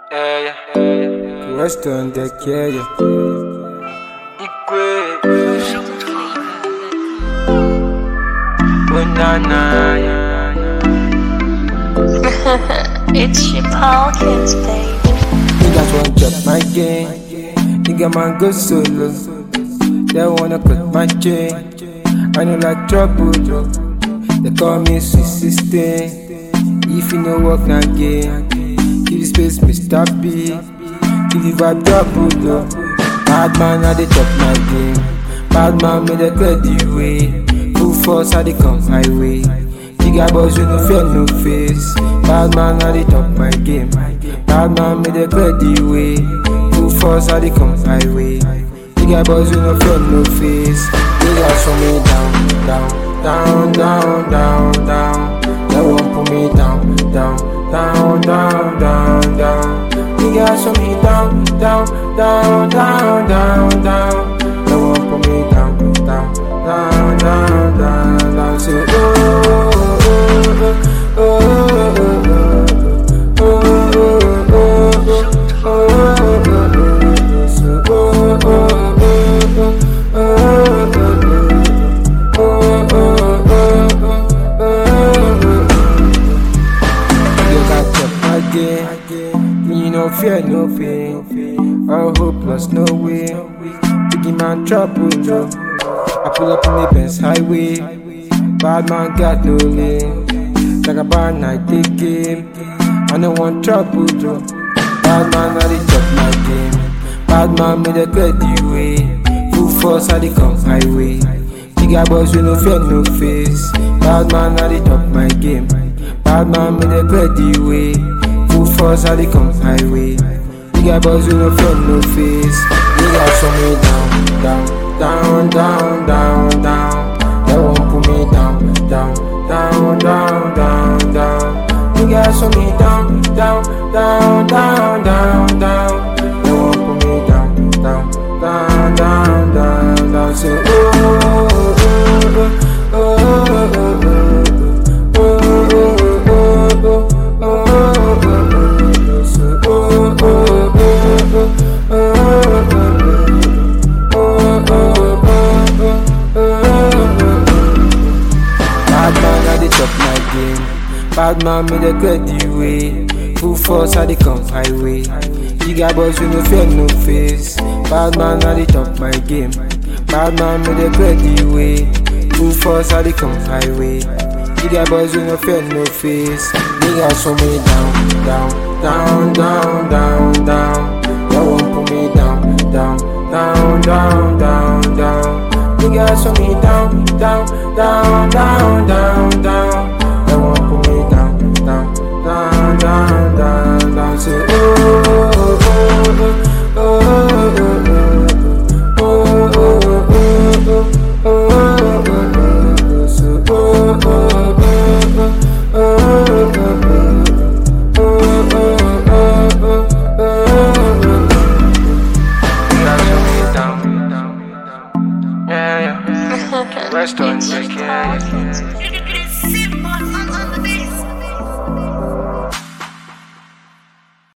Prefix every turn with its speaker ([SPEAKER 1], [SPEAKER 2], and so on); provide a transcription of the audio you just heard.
[SPEAKER 1] Yeah, yeah, yeah, yeah.
[SPEAKER 2] Western deck, yeah, yeah.
[SPEAKER 1] Ikwe. Oh, na, na, yeah, yeah.
[SPEAKER 3] It's your Paul Kids, baby.
[SPEAKER 2] Niggas want drop my game. Nigga man go solo. They wanna cut my chain. I know like trouble, though. They call me sweet sister. If you know work na game, give the space, Mr. B. Give the vibe trouble, though. Bad man, I dey top my game. Bad man, me dey clear the way. Full force, I dey come highway. Bigger boys, you no fear no face. Bad man, I dey top my game. Bad man, me dey clear the way. Full force, I dey come highway. Bigger boys, you no fear no face. Niggas show me down, down, down, down, down, down. They won't put me down, down, down, down, down, down. Niggas show me down, down, down, down, down, down. They won't put me down, down, down, down, down, down. Say oh, oh, oh, oh, oh, oh, oh, oh, oh, oh. So oh, oh, oh, oh, oh, You got up again. Me no fear, no pain. All hope plus no way. Biggie man trouble, no. I pull up in the Benz highway. Bad man got no lane. Like a bad night, take game. I no want trouble, no. Bad man, I dey chop my game. Bad man, me dey clear the way. Full force, I dey come highway. Bigger boys, we no fear, no face. Bad man, I dey top my game. Bad man, me dey clear the way. Full force, I dey come highway. Bigger boys, we no fear, no face. Niggas show me down, down, down, down, down, down. They won't put me down, down, down, down, down, down. Niggas show me down, down, down, down, down, down. They won't put me down, down, down, down, down, down. Say oh, oh, oh, oh, oh, oh, oh, oh, oh, oh, oh, oh, oh. Say oh, oh, oh, oh, oh, Bad man, I dey chop my game. Bad man, me dey clear the way. Full force, I dey come highway. Bigger boys, we no fear no face. Bad man, I dey top my game. Bad man, me dey clear the way. Full force, I dey come highway. Bigger boys, we no fear no face. Niggas show me down, down, down, down, down, down. They won't put me down, down, down, down, down, down. Niggas show me down, down, down, down, down, down. They won't put me down, down, down, down, down, down. Say oh, oh, oh, oh, oh, oh, oh, oh, oh, oh, oh. Say oh, oh, oh, oh, oh,
[SPEAKER 1] Niggas show me down. Yeah, yeah. Rest on
[SPEAKER 3] It's
[SPEAKER 1] deck,
[SPEAKER 3] your
[SPEAKER 1] yeah,
[SPEAKER 3] Paul
[SPEAKER 1] yeah.
[SPEAKER 3] Kids, baby.